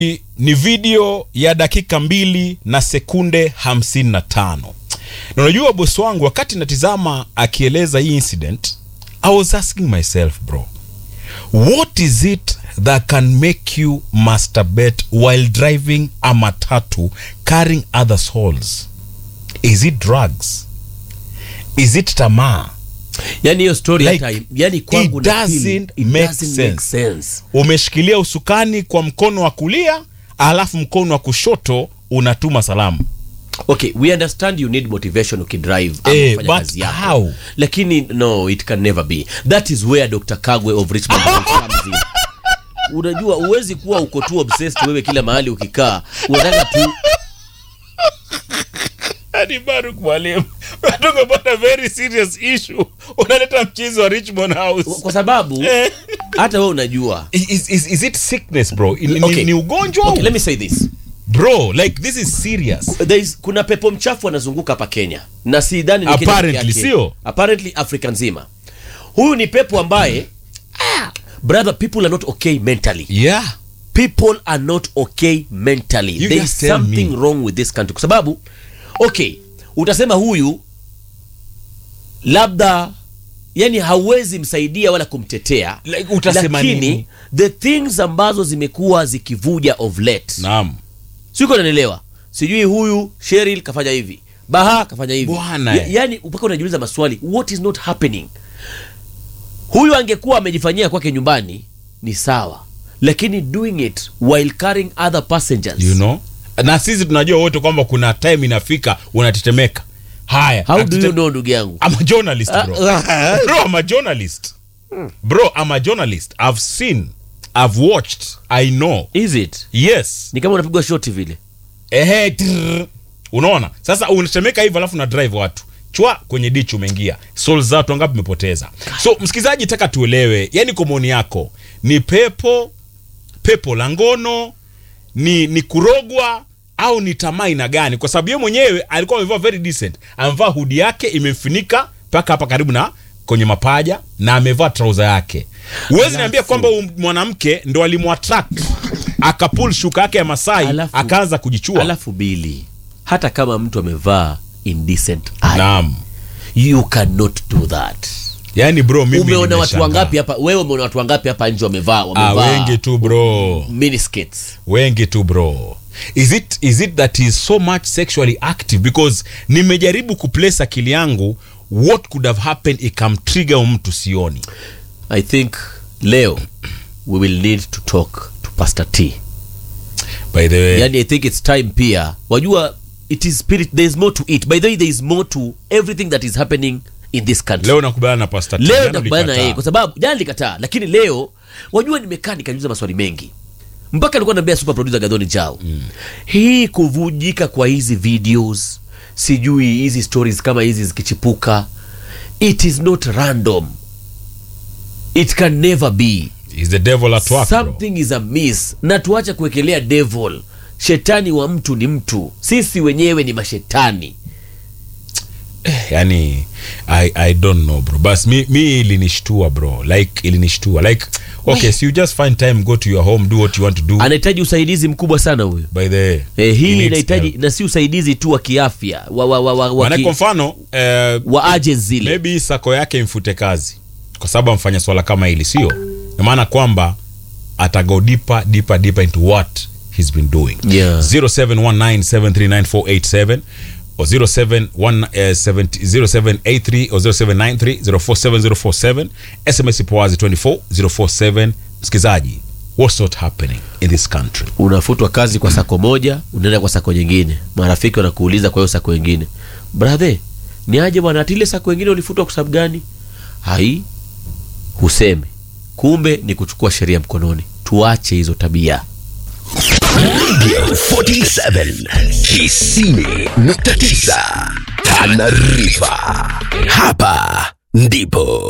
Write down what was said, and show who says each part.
Speaker 1: ni video ya dakika mbili na sekunde 55 na unajua bosi wangu wakati natizama akieleza hii incident i was asking myself bro what is it that can make you masturbate while driving a matatu carrying other souls is it drugs is it tamaa
Speaker 2: yani hiyo story
Speaker 1: Like,
Speaker 2: hata yani kwangu
Speaker 1: it
Speaker 2: na feel,
Speaker 1: doesn't
Speaker 2: it
Speaker 1: make
Speaker 2: doesn't
Speaker 1: sense.
Speaker 2: make sense
Speaker 1: umeshikilia usukani kwa mkono wa kulia alafu mkono wa kushoto unatuma salamu
Speaker 2: okay we understand you need motivation ukidrive ama
Speaker 1: Eh,
Speaker 2: kufanya
Speaker 1: but
Speaker 2: kazi yako
Speaker 1: how?
Speaker 2: lakini no it can never be that is where dr kagwe of richmond Hill comes in unajua huwezi kuwa uko tu obsessed wewe kila mahali ukikaa unataka tu
Speaker 1: Hadi Baruk mwalimu talk about a very serious issue unaleta mchizi wa richmond house
Speaker 2: kwa sababu
Speaker 1: Eh.
Speaker 2: hata wewe unajua
Speaker 1: is, is, is it sickness bro ni, ni-
Speaker 2: Okay.
Speaker 1: ni ugonjwa
Speaker 2: okay,
Speaker 1: au?
Speaker 2: let me say this
Speaker 1: bro like this is serious
Speaker 2: There is, kuna pepo mchafu anazunguka hapa Kenya na sidhani ni Kenya peke
Speaker 1: Apparently,
Speaker 2: yake.
Speaker 1: sio?
Speaker 2: apparently Afrika nzima. Huyu ni pepo ambaye ah, brother people are not okay mentally.
Speaker 1: yeah
Speaker 2: People are not okay mentally.
Speaker 1: You
Speaker 2: There
Speaker 1: just
Speaker 2: is
Speaker 1: tell
Speaker 2: something
Speaker 1: me.
Speaker 2: wrong with this country. Kwa sababu okay, utasema huyu labda yani hauwezi msaidia wala kumtetea
Speaker 1: Like, utasema
Speaker 2: lakini
Speaker 1: nini?
Speaker 2: the things ambazo zimekuwa zikivuja of late
Speaker 1: naam
Speaker 2: siko nanielewa sijui huyu Cheryl kafanya hivi baha kafanya hivi
Speaker 1: Bwana.
Speaker 2: ya, yani mpaka unajiuliza maswali what is not happening huyu angekuwa amejifanyia kwake nyumbani ni sawa lakini doing it while carrying other passengers
Speaker 1: you know na sisi tunajua wote kwamba kuna time inafika unatetemeka haya
Speaker 2: how do you
Speaker 1: atete-
Speaker 2: know ndugu yangu
Speaker 1: I'm a journalist bro. bro, I'm a journalist. Bro, I'm a journalist. I've seen, I've watched, I know.
Speaker 2: is it
Speaker 1: Yes.
Speaker 2: ni kama unapigwa shoti vile
Speaker 1: Ehe, trrr. unaona? Sasa unatemeka hivyo alafu na drive watu. Chwa kwenye ditch umeingia. Souls za watu wangapi umepoteza? So, msikizaji taka tuelewe, yani komoni yako ni pepo, pepo la ngono, ni ni kurogwa au ni tamaa aina gani? Kwa sababu yeye mwenyewe alikuwa amevaa very decent, amevaa hudi yake imemfunika mpaka hapa karibu na kwenye mapaja na amevaa trouser yake. Huwezi niambia kwamba huyu mwanamke ndo alimwattract akapull shuka yake ya Masai
Speaker 2: Alafu-
Speaker 1: akaanza kujichua.
Speaker 2: alafu bili hata kama mtu amevaa indecent eye,
Speaker 1: Naam.
Speaker 2: you cannot do that
Speaker 1: Yaani bro mimi
Speaker 2: umeona watu
Speaker 1: nimeshangaa.
Speaker 2: wangapi hapa wewe umeona watu wangapi hapa nje wamevaa
Speaker 1: Ah,
Speaker 2: wamevaa
Speaker 1: wengi tu bro.
Speaker 2: miniskirts
Speaker 1: wengi tu bro is it, is it that he is so much sexually active because nimejaribu kuplace akili yangu what could have happened ikamtrigger huyu mtu sioni
Speaker 2: i think leo we will need to talk to pastor t
Speaker 1: by the way
Speaker 2: yani i think it's time pia wajua it is spirit there is more to it by the way there is more to everything that is happening in this country
Speaker 1: leo nakubaliana na pastor T.
Speaker 2: leo
Speaker 1: Jana
Speaker 2: nakubaliana na
Speaker 1: ulikataa.
Speaker 2: yeye kwa sababu jana nilikataa lakini leo wajua nimekaa nikajiuliza maswali mengi mpaka nilikuwa naambia super producer Gadhoni Jao mm. hii kuvujika kwa hizi videos sijui hizi stories kama hizi zikichipuka it is not random it can never be
Speaker 1: Is the devil at work bro.
Speaker 2: something is amiss na tuache kuwekelea devil shetani wa mtu ni mtu sisi wenyewe ni mashetani
Speaker 1: yani I, i don't know bro bas mi, mi ilinishtua bro like ilinishtua like okay so you just find time go to your home do what you want to do
Speaker 2: anahitaji usaidizi mkubwa sana huyo
Speaker 1: by the way
Speaker 2: Eh,
Speaker 1: he
Speaker 2: hii
Speaker 1: needs
Speaker 2: inahitaji
Speaker 1: help.
Speaker 2: na si usaidizi tu wa kiafya wa, wa, wa, wa, wa,
Speaker 1: Maana
Speaker 2: ki,
Speaker 1: kwa mfano eh,
Speaker 2: wa agents zile
Speaker 1: maybe sako yake imfute kazi kwa sababu amfanya swala kama hili sio na maana kwamba atago deeper deeper deeper into what he's been doing
Speaker 2: Yeah.
Speaker 1: 0719739487 or 07one, eh, 70 0783 or 0793047047 sms ipo wazi 24047 msikizaji what's not happening in this country
Speaker 2: unafutwa kazi kwa sako moja unaenda kwa sako nyingine marafiki wanakuuliza kwa hiyo sako nyingine brathe ni aje bwana ati ile sako nyingine ulifutwa kwa sababu gani hai huseme kumbe ni kuchukua sheria mkononi tuache hizo tabia
Speaker 3: 47 90.9 Tanarifa. Hapa ndipo